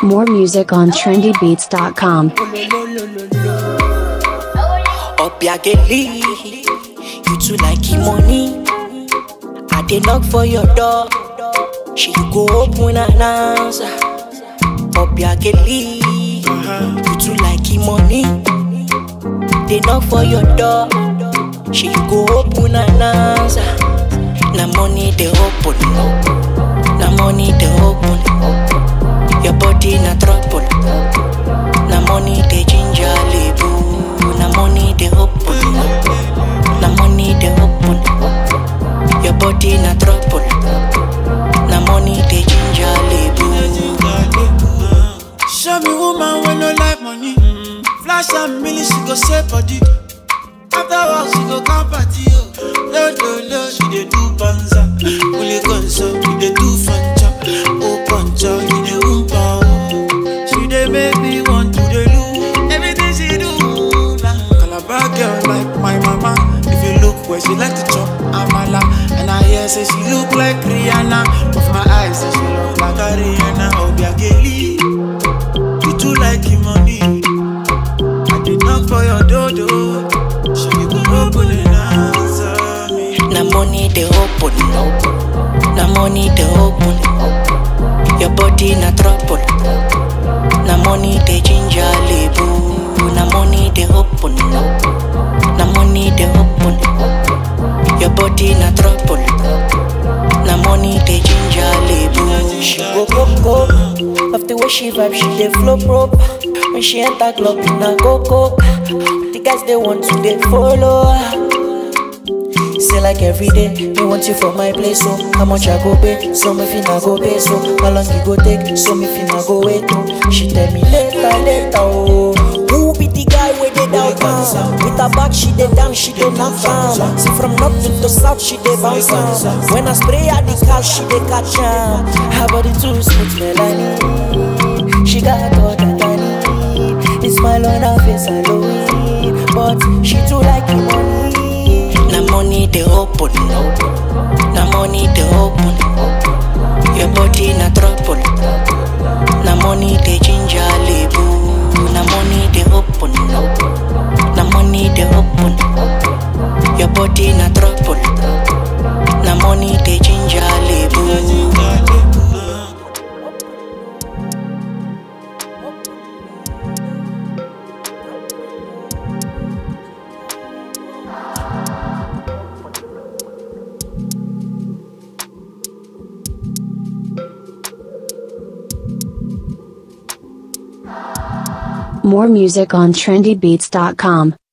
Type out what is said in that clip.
More music on trendybeats.com. Obiageli, you too like him money. I dey knock for your door, she go open and answer. Obiageli, you too like him money. They knock for your door, she go open and answer. Na money they open, na money they open. Your body na trouble, na money they ginger label, na money they open, na money they open. Your body na trouble, na money they ginger label. Show me woman when no like money. Flash and million, she go save body. After work, she go come party. Oh. No, no, no, she dey do banza. Only gonzo, she dey do fanja. Oh, panja, she dey oompa. Oh. She dey make me want to dey do everything she do. Nah. Calabar girl like my mama. If you look where she like to chop amala, and I hear say she look like Rihanna. With my eyes, say she look like a Rihanna. Obiageli. You too like him money. I did knock for your dodo. She go open and answer me. Na money they open, na money they open. Your body na trouble, na money they ginger label. Na money they open, na money they open. Your body na trouble, na money they ginger label. She go go go, of the way she vibe, she dey flow proper. When she enter club, na go go. The guys they want to they follow her. Say like every day, me want you for my place, so how much I go pay? So me finna go pay, so how long you go take? So me finna go wait, oh. She tell me later, later, oh. Who be the guy where they down town? With her back, she dey down, she dey knock down. See from north to the south, she dey bounce down. When I spray her the car, she dey catch am. Her body too smooth, Melanie. She got all that I need. The smile on her face, I know it. But she too like the money. Na money they open, na money they open. Your body na trouble, na money they ginger label. Na money they open, na money they open. Your body na trouble, na money they ginger label. More music on trendybeats.com.